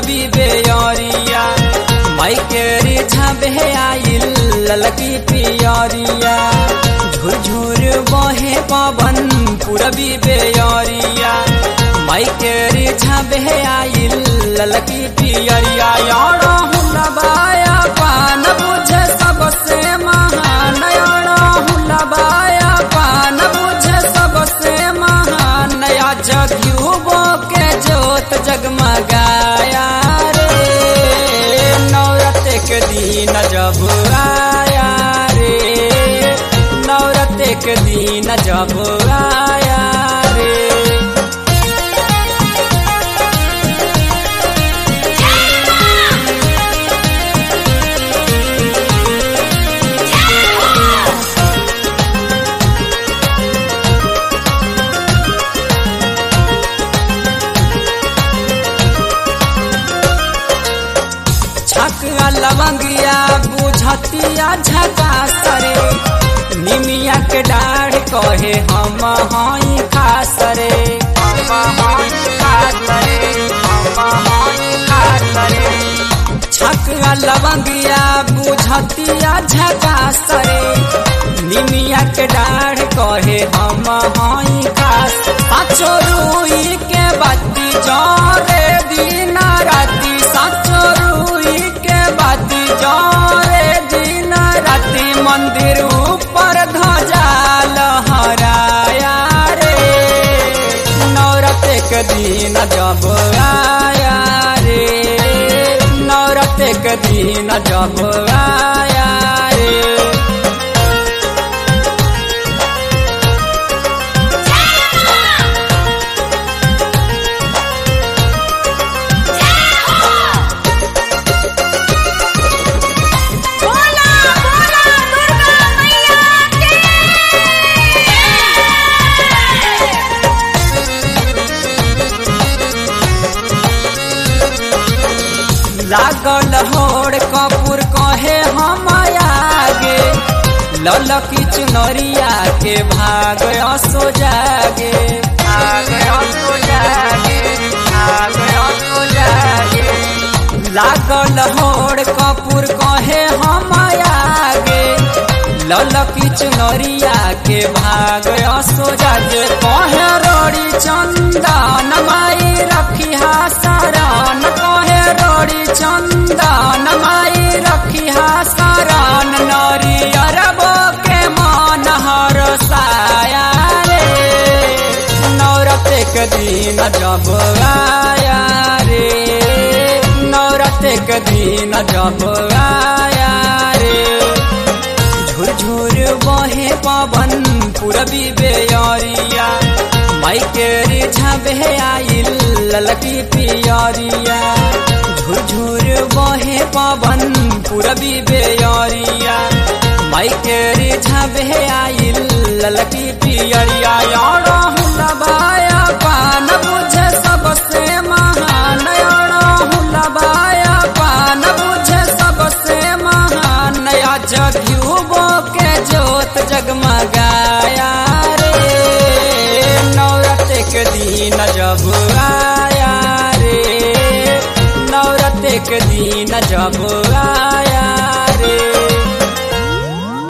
पूरबी बेयरिया माई के रिझा बहे आइल ललकी पियरिया झुरझुर बहे पवन पूरबी बेयरिया माई के रिझा बहे आइल ललकी पियरिया यारा हुलबाया पान बुझे सबसे महान यारा हुलबाया पान बुझे सबसे महान नया जगयुबो के जोत जगमगाया रे नवरते के दिन जब आया रे नवरते के दिन जब आया रे छकआ लवंगिया बुझतिया झका सरे निमिया के डाढ़ कहे हम हई खासरे हम हई खासरे हम हई खासरे छकआ लवंगिया बुझतिया झका सरे निमिया के डाढ़ कहे हम हई खास साचो रुई के बाती जरे दिन राती साचो रुई के बाती जरे दिन राती मंदिर ऊपर ध्वजा लहराया रे नवरते के दिन जब आया रे नवरते के दिन जब आया रे बोला बोला दुर्गा मैया की लागल होड़ कपूर कहे हम आगे ललकी चुनरिया के भाग असो जागे भाग असो जागे भाग असो जागे लागल होड़ कपूर कहे हम आगे ललकी चुनरिया के भाग असो जागे कहे रोड़ी चंदन माई रखिहा शरण कहे रोड़ी चंदन माई रखिहा शरण नरी अरबो के मन हर साया रे नवरते के दिन जब आया रे नवरते के दिन जब आया रे झुरझुर बहे पवन पूरबी बेयरिया माई के रिझा बहे आइल ललकी पियरिया झुरझुर बहे पवन पूरबी बेयरिया माई के रिझा बहे आइल ललकी पियरिया यारा हुलबाया पान बुझे सबसे महान यारा हुलबाया पान बुझे सबसे महान नया जगयुबो के जोत जगमगाया रे नवरते के दिन जब आया रे नवरते के दिन जब आया